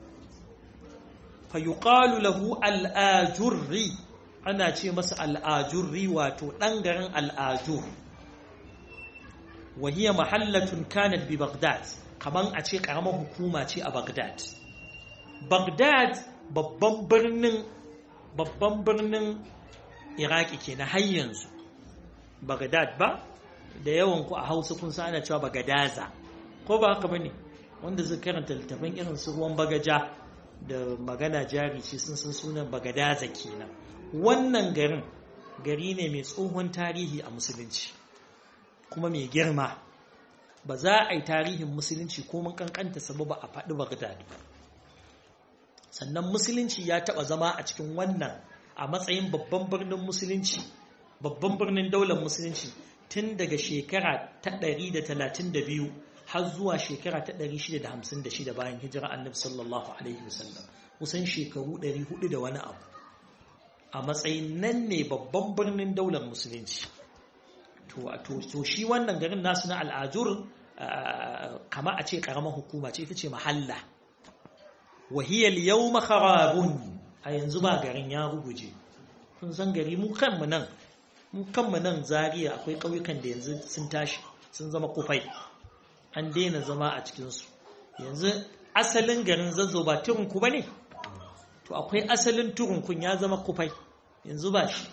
fayuƙalu lahu al'ajurri ana ce masa al'ajurri wato ɗan garin al'ajur wahiyar mahallatun kanat bi bagdad kaman a ce ƙaramar hukuma ce a bagdad bagdad babban birnin babban birnin iraki ke na har yanzu Bagdad ba da yawan ku a Hausa kun san ana cewa Bagadaza ko ba haka bane wanda zai karanta littafin irin su ruwan bagaja da magana jari ce sun san sunan Bagadaza kenan wannan garin gari ne mai tsohon tarihi a musulunci kuma mai girma ba za a yi tarihin musulunci ko mun kankanta sababa a faɗi Bagdad ba sannan musulunci ya taɓa zama a cikin wannan a matsayin babban birnin musulunci babban birnin daular musulunci tun daga shekara ta 132 har zuwa shekara ta 656 bayan hijira annabi sallallahu alaihi wasallam kusan shekaru 400 da wani abu a matsayin nan ne babban birnin daular musulunci to shi wannan garin nasu na al'ajur kama a ce karamar hukuma ce ita ce mahalla wahiyar yau makarabun a yanzu ba garin ya ruguje kun san gari mu kanmu nan mu kanmu nan zariya akwai ƙauyukan da yanzu sun tashi sun zama kufai an daina zama a cikinsu yanzu asalin garin zazzau ba turunku ba ne to akwai asalin turunkun ya zama kufai yanzu ba shi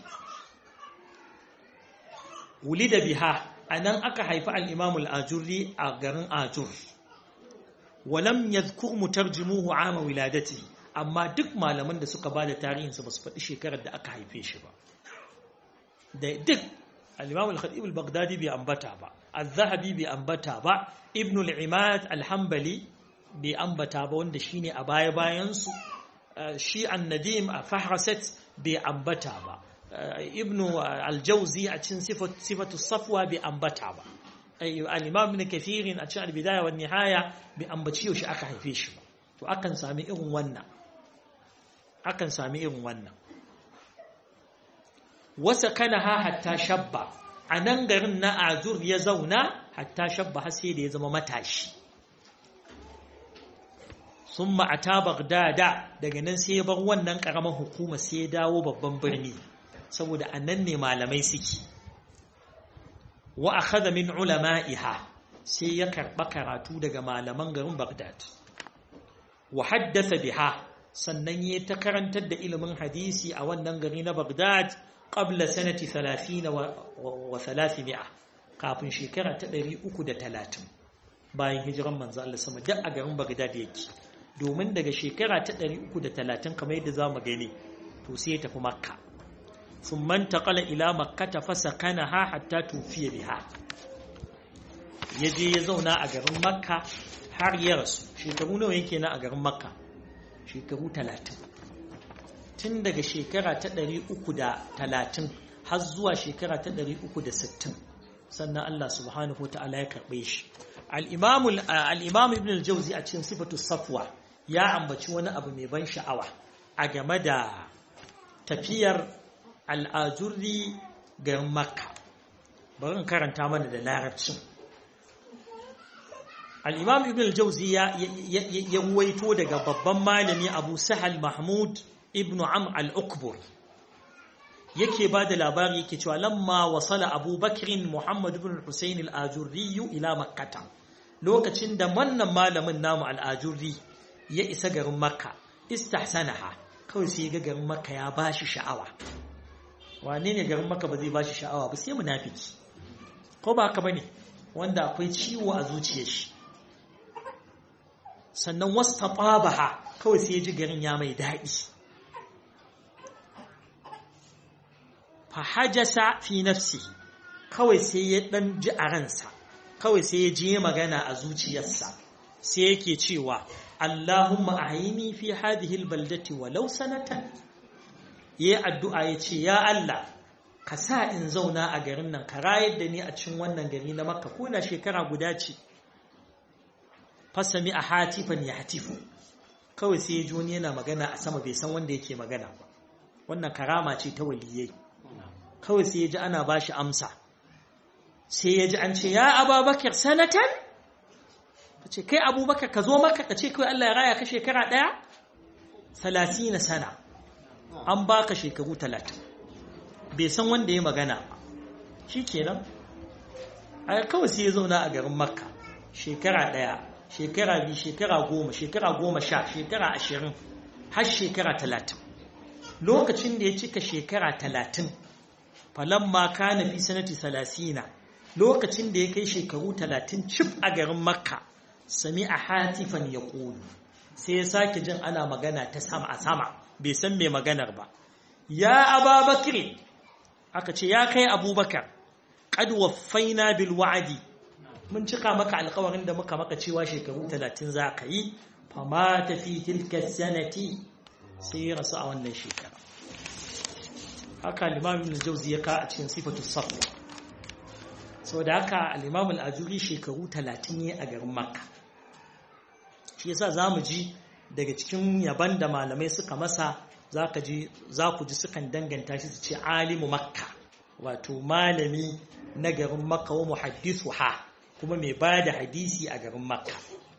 wuli da biha a nan aka haifi al'imamul ajurri a garin ajur walam yadhkur mutarjimuhu ama wiladati amma duk malaman da suka ba da tarihinsa ba su faɗi shekarar da aka haife shi ba da duk al-imam al-khatib al-baghdadi bai ambata ba az-zahabi bai ambata ba ibn al-imad al-hanbali bai ambata ba wanda shine a baya bayan su shi an-nadim a fahrasat bai ambata ba ibn al-jawzi a cikin sifatu safwa bai ambata ba al-imam ibn kathir a cikin al-bidaya wa nihaya bai ambaci yaushe aka haife shi ba to akan sami irin wannan akan sami irin wannan wasa kana ha hatta shabba a nan garin na azur ya zauna hatta shabba har sai da ya zama matashi sun ma'ata bagdada daga nan sai ya bar wannan ƙaramar hukuma sai ya dawo babban birni saboda a nan ne malamai suke wa akhadha min ulama'iha sai ya karɓa karatu daga malaman garin bagdad wa haddatha biha sannan ya ta karantar da ilimin hadisi a wannan gari na bagdad qabla sanati 30 wa 300 kafin shekara ta 330 bayan hijiran manzo Allah sama duk a garin Baghdad yake domin daga shekara ta 330 kamar yadda zamu gani to sai ya tafi Makka thumma intaqala ila makkah fasakanaha hatta tufiya biha yaje ya zauna a garin Makka har ya rasu shekaru nawa yake na a garin Makka shekaru 30 tun daga shekara ta 330 har zuwa shekara ta 360 sannan Allah subhanahu ta'ala ya karɓe shi al'imam ibn al-jauzi a cikin sifatu safwa ya ambaci wani abu mai ban sha'awa a game da tafiyar al'ajurri garin makka bari in karanta mana da larabcin al'imam ibn al-jauzi ya ruwaito daga babban malami abu sahal mahmud ibn am al-ukbur yake ba da labari yake cewa lamma wasala abubakirin muhammad ibn husayn al-ajurri ila makkata lokacin da wannan malamin namu al-ajurri ya isa garin makka istahsanaha kawai sai ga garin makka ya bashi sha'awa wane ne garin makka ba zai bashi sha'awa ba sai munafiki ko ba haka bane wanda akwai ciwo a zuciyar shi sannan wastatabaha kawai sai ya ji garin ya mai daɗi fahajasa fi nafsi kawai sai ya dan ji a ransa kawai sai ya je magana a zuciyarsa sai yake cewa Allahumma ahini fi hadhihi albaldati walau sanatan yayi addu'a yace ya Allah ka sa in zauna a garin nan ka rayar da ni a cikin wannan gari na Makka ko na shekara guda ce fasami a hatifan ya hatifu kawai sai ya ji wani yana magana a sama bai san wanda yake magana ba wannan karama ce ta waliyai kawai sai ya ji ana ba shi amsa sai ya ji an ce ya ababakar sanatan ka ce kai abubakar ka zo maka ka ce kawai Allah ya raya ka shekara ɗaya na sana an ba ka shekaru talatin bai san wanda ya magana ba shi kenan a kawai sai ya zauna a garin makka shekara ɗaya shekara biyu shekara goma shekara goma sha shekara ashirin har shekara talatin lokacin da ya cika shekara talatin falamma kana fi sanati salasina lokacin da ya kai shekaru talatin cif a garin makka sami a hatifan ya ƙulu sai ya sake jin ana magana ta sama a sama bai san mai maganar ba ya ababakir aka ce ya kai abubakar qad waffaina bil wa'di mun cika maka alƙawarin da muka maka cewa shekaru talatin za ka yi fama tafi tilka sanati sai ya rasu a wannan shekara haka limamin jauzi ya ka a cikin sifatu safwa sau da haka alimamin ajuri shekaru talatin ne a garin makka shi yasa za mu ji daga cikin yaban da malamai suka masa za ku ji sukan danganta shi su ce alimu makka wato malami na garin makka wa muhaddisu ha kuma mai ba da hadisi a garin makka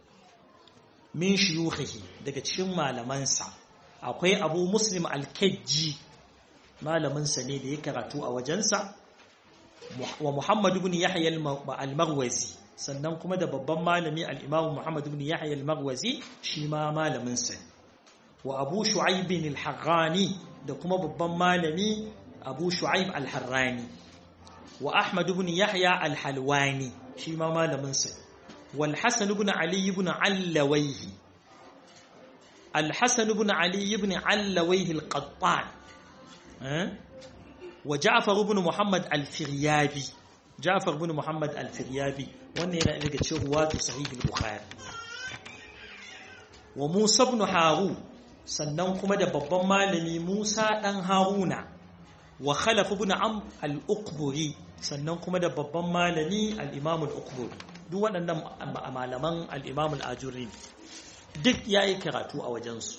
min shiyuhihi daga cikin malamansa akwai abu muslim al-kajji malaminsa ne da ya karatu a wajensa wa Muhammad ibn Yahya al-Marwazi sannan kuma da babban malami al-Imam Muhammad ibn Yahya al-Marwazi shi ma malaminsa wa Abu Shu'aib al-Harrani da kuma babban malami Abu Shu'aib al-Harrani wa Ahmad ibn Yahya al-Halwani shi ma malaminsa wal Hasan ibn Ali ibn Allawayhi al-Hasan ibn Ali ibn Allawayhi al-Qattan wa Ja'far ibn Muhammad al-Firyabi Ja'far ibn Muhammad al-Firyabi wannan yana daga cikin ruwatu sahih al-Bukhari wa Musa ibn Haru sannan kuma da babban malami Musa dan Haruna wa Khalaf ibn Am al-Uqburi sannan kuma da babban malami al-Imam al-Uqburi duk waɗannan malaman al-Imam al-Ajuri duk yayi karatu a wajensu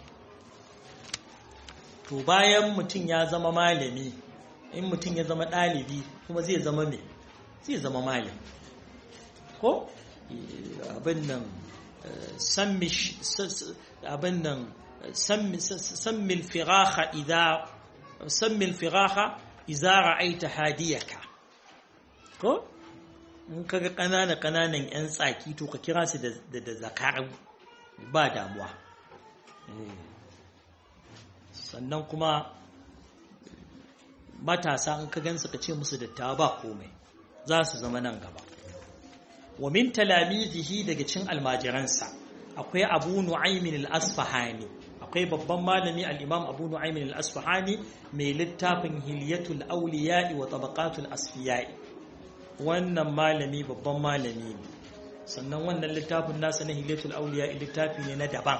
to bayan mutum ya zama malami in mutum ya zama ɗalibi kuma zai zama me zai zama malami ko abin nan abin nan sammil firaha idza sammil firaha idza ra'aita hadiyaka ko in kaga kanana kananan yan tsaki to ka kira su da da zakaru ba damuwa sannan kuma matasa in ka gansu ka ce musu dattawa ba komai za su zama nan gaba wa min talamizihi daga cin almajiransa akwai abu nu'aymin al-asfahani akwai babban malami al-imam abu nu'aymin al-asfahani mai littafin hilyatul awliya'i wa tabaqatul asfiya'i wannan malami babban malami ne sannan wannan littafin nasa na hilyatul awliya'i littafi ne na daban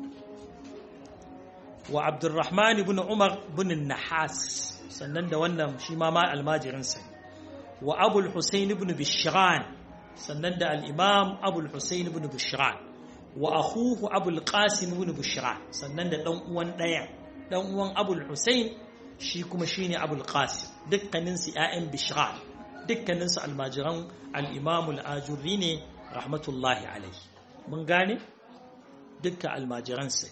wa abdurrahman ibn umar ibn nahas sannan da wannan shi ma ma almajirinsa wa abul husayn ibn bishran sannan da al-imam abul husayn ibn bishran wa akhuhu abul qasim ibn bishran sannan da dan uwan daya dan uwan abul husayn shi kuma shine abul qasim dukkanin su ƴaƴan bishran dukkanin su almajiran al-imam al-ajurri ne rahmatullahi alayhi mun gane dukkan almajiran sai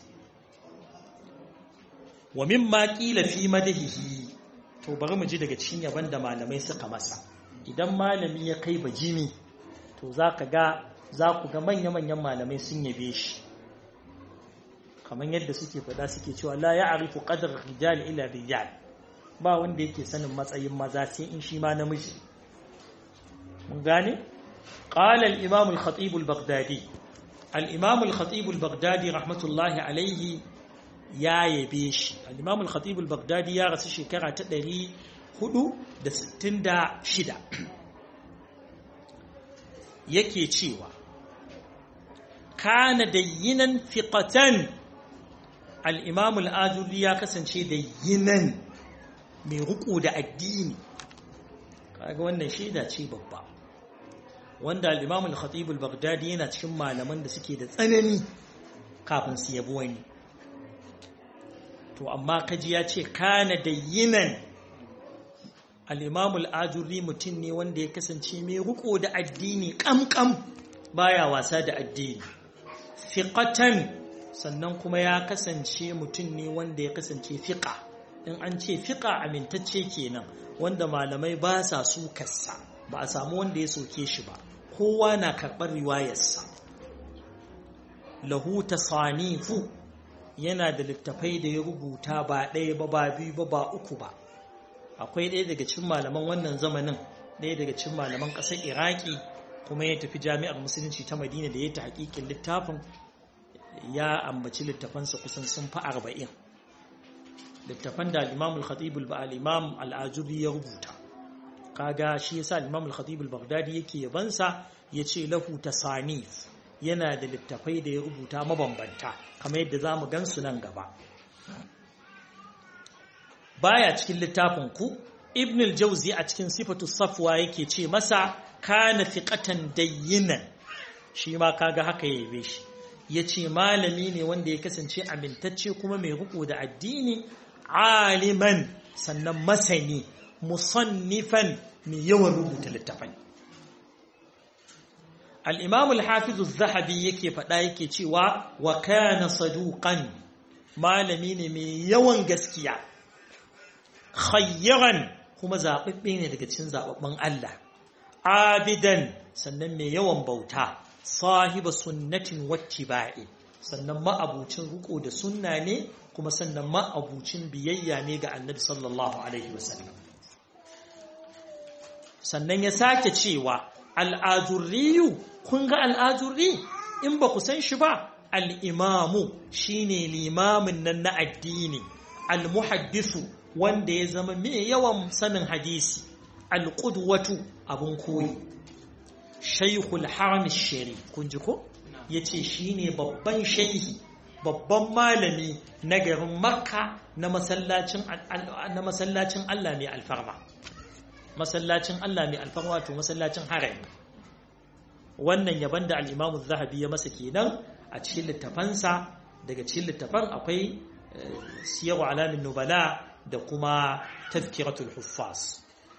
wa mimma qila fi madahihi to bari mu ji daga cikin yaban da malamai suka masa idan malami ya kai bajimi to zaka ga za ku ga manya-manyan malamai sun yabe shi kamar yadda suke faɗa suke cewa la ya'rifu qadar rijal ila rijal ba wanda yake sanin matsayin maza sai in shi ma namiji mun gane qala al-imam al-khatib al-baghdadi al-imam al-khatib al-baghdadi rahmatullahi alayhi ya yabe shi al-imam al-khatib al-baghdadi ya rasu shekara ta 466 yake cewa kana dayyinan fiqatan al-imam al-ajuri ya kasance dayyinan mai ruku da addini kaga wannan shaida ce babba wanda al-imam al-khatib al-baghdadi yana cikin malaman da suke da tsanani kafin su yabo wani to amma kaji ya ce kana dayyinan al-imam al-ajuri mutum ne wanda ya kasance mai ruku da addini kamkam baya wasa da addini fiqatan sannan kuma ya kasance mutum ne wanda ya kasance fiqa in an ce fiqa amintacce kenan wanda malamai ba sa sukarsa ba a samu wanda ya soke shi ba kowa na karɓar riwayarsa lahu tasanifu yana da littafai da ya rubuta ba ɗaya ba ba biyu ba ba uku ba akwai ɗaya daga cikin malaman wannan zamanin ɗaya daga cikin malaman ƙasar iraki kuma ya tafi jami'ar musulunci ta madina da ya ta hakikin littafin ya ambaci littafansa kusan sun fi arba'in littafan da al-imam al-khatib al-imam al-ajuri ya rubuta kaga shi yasa al-imam al-khatib al-baghdadi yake yabansa yace lahu tasanif yana da littafai da ya rubuta mabambanta kamar yadda zamu gansu nan gaba baya cikin littafin ku ibn al-jawzi a cikin sifatu safwa yake ce masa kana fiqatan dayyinan shi ma kaga haka yabe shi yace malami ne wanda ya kasance amintacce kuma mai ruku da addini aliman sannan masani musannifan mai yawan rubuta littafai al-imam al-hafiz az-zahabi yake faɗa yake cewa wa kana saduqan malami ne mai yawan gaskiya khayran kuma zababbe ne daga cikin zababban Allah abidan sannan mai yawan bauta sahiba sunnatin wattiba'i sannan ma'abucin riko da sunna ne kuma sannan ma'abucin biyayya ne ga annabi sallallahu alaihi wasallam sannan ya sake cewa al'ajurriyu kun ga al'ajurri in ba ku san shi ba al'imamu shine limamin nan na addini al-muhaddisu wanda ya zama mai yawan sanin hadisi al-qudwatu abun koyi shaykhul haram shari kun ji ko yace shine babban shaihi babban malami na garin makka na masallacin na masallacin Allah mai alfarma masallacin Allah mai alfarma to masallacin harami wannan yaban da al-Imam zahabi ya masa kenan a cikin littafansa daga cikin littafan akwai siyar alamin nubala da kuma tazkiratul huffaz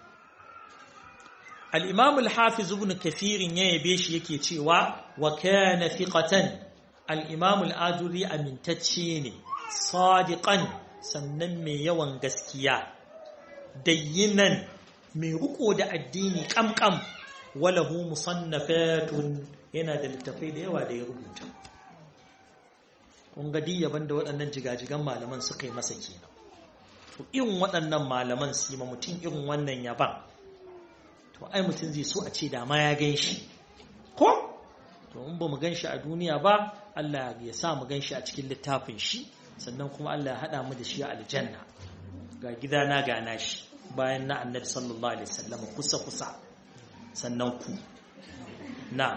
al-imam al-hafiz ibn kathir ya yabe shi yake cewa wa kana thiqatan al-imam al-ajuri amintacce ne sadiqan sannan mai yawan gaskiya dayyinan mai riko da addini kamkam walahu musannafatun yana da littafai da yawa da ya rubuta kun ga yaban da waɗannan jigajigan malaman suka yi masa kenan to irin waɗannan malaman su yi mutum irin wannan yaban to ai mutum zai so a ce da ma ya gan shi ko to in ba mu gan shi a duniya ba Allah ya sa mu gan shi a cikin littafin shi sannan kuma Allah ya haɗa mu da shi a aljanna ga gidana ga nashi bayan na annabi sallallahu alaihi wasallam kusa kusa sannan ku na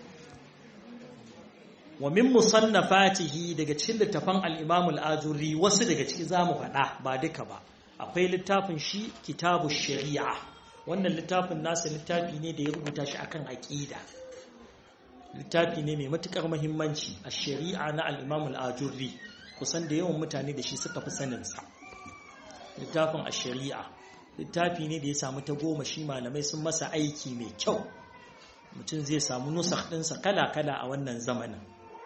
wa min musannafatihi daga cikin littafan al-Imam al-Ajurri wasu daga ciki zamu faɗa ba duka ba akwai littafin shi kitabu shari'a wannan littafin nasa littafi ne da ya rubuta shi akan aqida littafi ne mai matukar muhimmanci a shari'a na al-Imam al-Ajurri kusan da yawan mutane da shi suka fi sanin sa littafin a shari'a littafi ne da ya samu ta goma shi malamai sun masa aiki mai kyau mutum zai samu nusakh ɗinsa kala-kala a wannan zamanin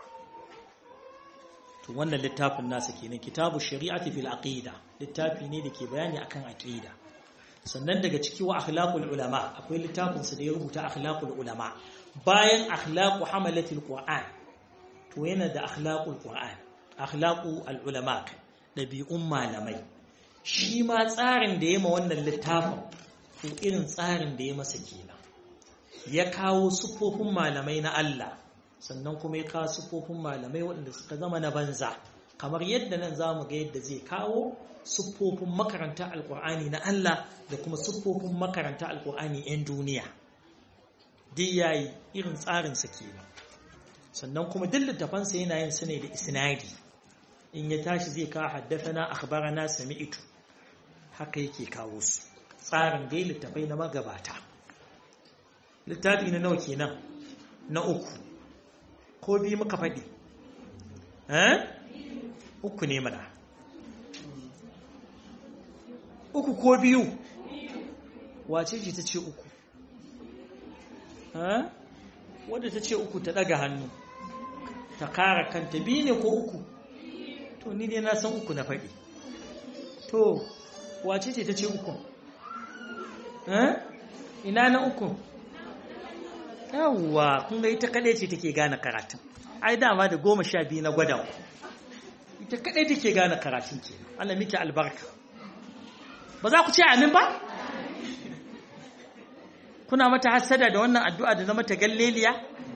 to wannan littafin nasa kenan kitabu shari'ati fil aqida littafi ne da ke bayani akan aqida sannan daga ciki wa akhlaqul ulama akwai littafin sa da ya rubuta akhlaqul ulama bayan akhlaqu hamalatil qur'an to yana da akhlaqul qur'an akhlaqu al ulama dabi'un malamai shi ma tsarin da ya ma wannan littafin to irin tsarin da ya masa kenan ya kawo sufofin malamai na Allah sannan kuma ya kawo sufofin malamai waɗanda suka zama na banza kamar yadda nan za mu ga yadda zai kawo siffofin makaranta alkur'ani na Allah da kuma siffofin makaranta alkur'ani 'yan duniya duk yayi irin tsarinsa kenan sannan kuma duk littafansa yana yin su ne da isnadi in ya tashi zai kawo haddafana akhbarana sami'tu haka yake kawo su tsarin dai littafai na magabata littafi na nawa kenan na uku ko biyu muka faɗi uku ne mana uku ko biyu wace ce ta ce uku wadda ta ce uku ta ɗaga hannu ta kara kanta biyu ne ko uku to ni ne na san uku na faɗi to wace ce ta ce uku ina na uku yawwa kun ga ita kaɗai ce take gane karatun ai dama da goma sha biyu na gwada ita kaɗai take gane karatun ke Allah miki albarka ba za ku ce amin ba kuna mata hassada da wannan addu'a da na mata galleliya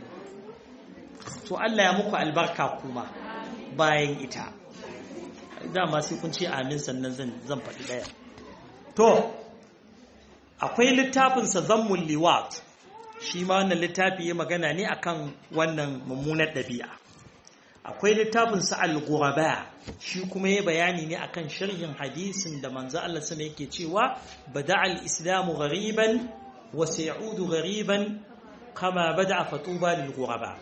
to Allah ya muku albarka kuma bayan ita dama sai kun ce amin sannan zan faɗi ɗaya to akwai littafinsa zammun liwat shi ma wannan littafi ya magana ne akan wannan mummunar ɗabi'a akwai littafin sa al-ghuraba shi kuma ya bayani ne akan sharhin hadisin da manzo Allah sama yake cewa bada al-islamu ghariban wa sayudu ghariban kama bada fatuba lil ghuraba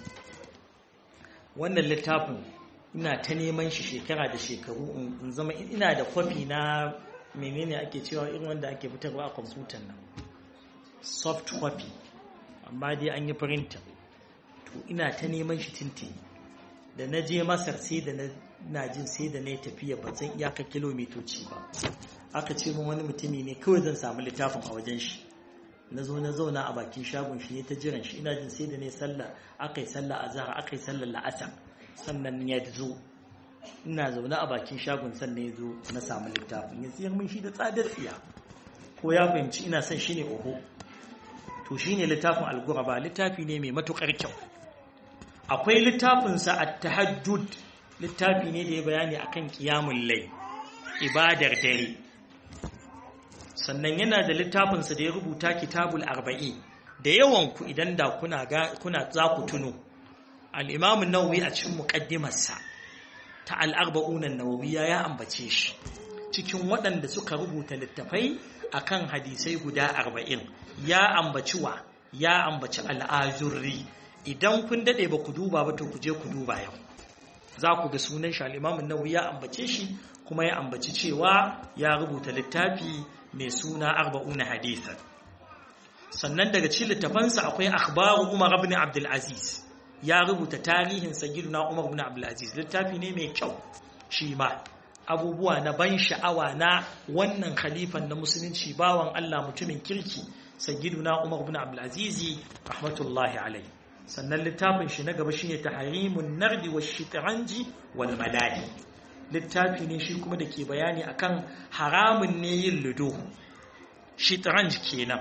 wannan littafin ina ta neman shi shekara da shekaru in zama ina da kwafi na menene ake cewa irin wanda ake fitarwa a kwamfutan nan soft copy amma dai an yi printer to ina ta neman shi tintini da na je masar sai da na jin sai da na yi tafiya ba zan iyaka kilomitoci ba aka ce min wani mutumi ne kawai zan samu littafin a wajen shi na zo na zauna a bakin shagon shi ne ta jiran shi ina jin sai da ne sallah aka yi sallah azhar aka yi sallah la'asar sannan ya zo ina zaune a bakin shagon sannan ya zo na samu littafin ya siyar min shi da tsadar tsiya ko ya fahimci ina son shi ne oho to shi ne littafin alguraba littafi ne mai matuƙar kyau akwai littafinsa a tahajjud littafi ne da ya bayani akan kiyamun lai ibadar dare sannan yana da littafinsa da ya rubuta kitabul arba'i da yawan ku idan da kuna kuna za ku tuno al-imam an-nawawi a cikin muqaddimarsa ta al-arba'un an-nawawiyya ya ambace shi cikin waɗanda suka rubuta littafai akan hadisai guda arba'in ya ambaci wa ya ambaci al'ajurri idan kun daɗe ba ku duba ba to ku je ku duba yau za ku ga sunan shi al'imamun nawawi ya ambace shi kuma ya ambaci cewa ya rubuta littafi mai suna arba'una hadithan sannan daga cikin littafansa akwai akhbaru umar ibn abdul aziz ya rubuta tarihin sayyiduna umar ibn abdul aziz littafi ne mai kyau shi ma abubuwa na ban sha'awa na wannan khalifan na musulunci bawan Allah mutumin kirki sayyiduna Umar ibn Abdul Aziz rahmatullahi alayhi sannan littafin shi na gaba shine tahrimun nardi wa shitranji wal malahi littafi ne shi kuma dake bayani akan haramun ne yin ludo shitranj kenan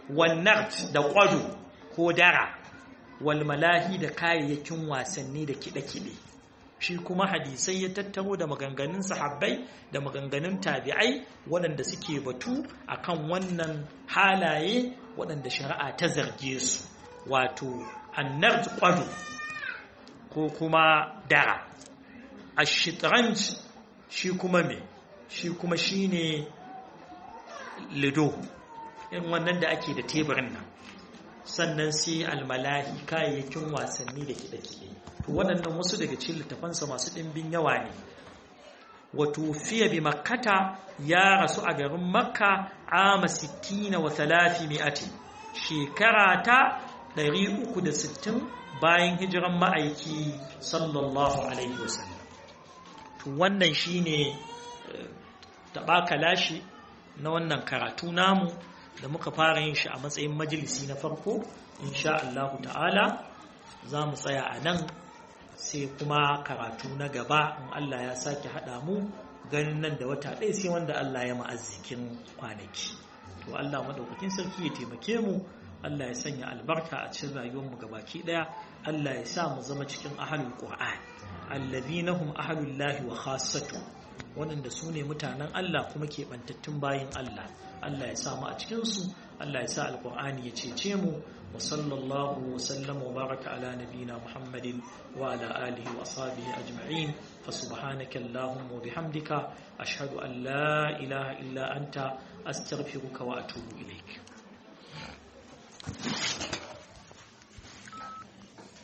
wannan da ƙwado ko dara walmalahi da kayayyakin wasanni da kiɗe-kiɗe shi kuma hadisai ya tattaro da maganganun sahabbai da maganganun tabi'ai waɗanda suke batu akan wannan halaye waɗanda shari'a ta zarge su wato annar ƙwado ko kuma dara a shitranj shi kuma me shi kuma shi ne lido in wannan da ake da teburin nan sannan sai almalahi kayayyakin wasanni da kiɗe-kiɗe to waɗannan wasu daga cikin littafansa masu ɗimbin yawa ne wato fiye bi makkata ya rasu a garin makka ama 60 wa 300 shekara ta 360 bayan hijiran ma'aiki sallallahu alaihi wasallam to wannan shine taɓa kalashi na wannan karatu namu da muka fara yin shi a matsayin majalisi na farko insha Allah ta'ala za mu tsaya a nan sai kuma karatu na gaba in Allah ya sake haɗa mu ganin nan da wata ɗaya sai wanda Allah ya ma'azzikin kwanaki to Allah maɗaukakin sarki ya taimake mu Allah ya sanya albarka a cikin rayuwarmu gabaki ɗaya Allah ya sa mu zama cikin ahalul qur'an alladhina hum ahalullahi wa khassatu waɗanda su ne mutanen Allah kuma keɓantattun bayin Allah Allah ya samu a cikinsu Allah ya sa alƙur'ani ya cece mu wa sallallahu wa sallama wa baraka ala nabina Muhammadin wa ala alihi wa ashabihi ajma'in fa subhanaka allahumma wa bihamdika ashhadu an la ilaha illa anta astaghfiruka wa atubu ilaik